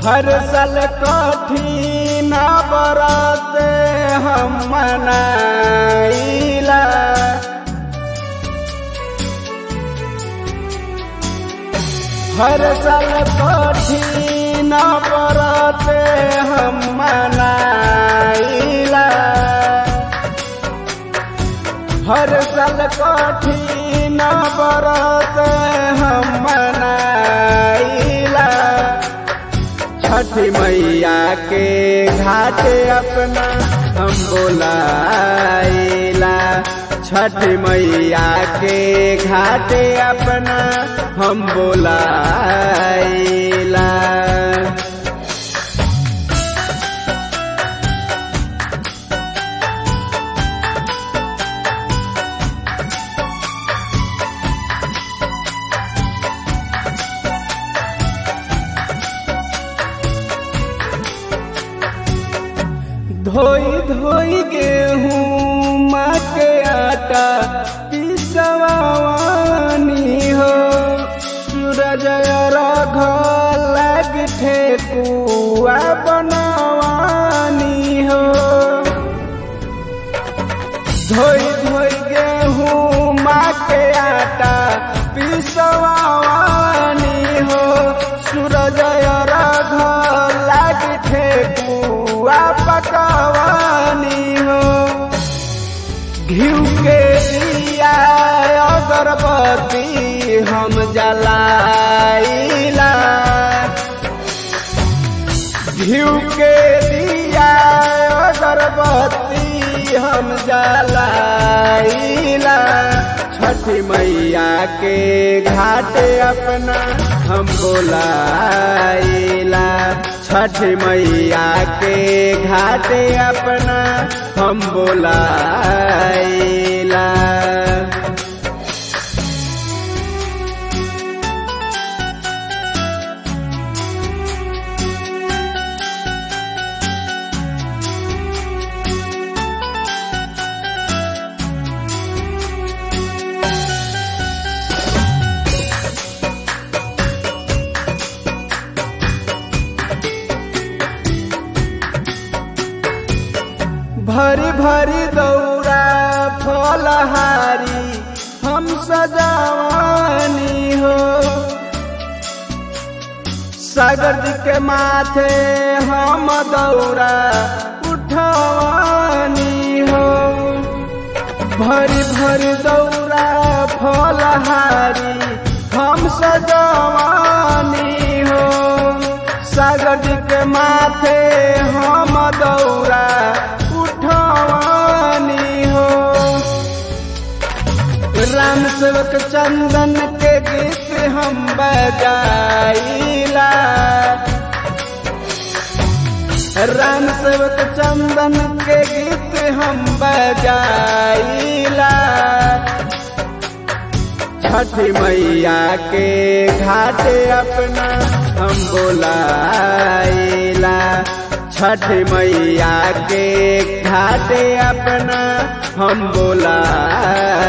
हर साल कठिन बरत हम मनाइला हर साल कठिन बरत हम मनाइला हर साल कठिन बरत हम मनाइला छठी मैया के घाट अपना हम बोलाइला छठी मैया के घाट अपना हम बोलाइला धोई धोई गेहूँ माँ के आटा पिसवानी हो सूरज रघ लग ठेकुआ बनवानी हो धोई धोई गेहूँ माँ के आटा पिसवानी हो सूरज रघ लग ठेकुआ पकवानी हो घिउ के दिया अगरबत्ती हम जलाइला घिउ के दिया अगरबत्ती हम जलाइला छठी मैया के घाट अपना हम बोलाइला छठी मैया के घाट अपना हम बोलाइला भरी भरी दौरा फलहारी हम सजावानी हो सागर जी के माथे हम दौरा उठवानी हो भरी भरी दौरा फलहारी हम सजावानी हो सागर जी के माथे हम दौरा उठवानी हो राम सेवक चंदन के गीत हम बजाइला राम सेवक चंदन के गीत हम बजाइला छठी मैया के घाट अपना हम बोलाइला छठी मैया के घाट अपना हम बोला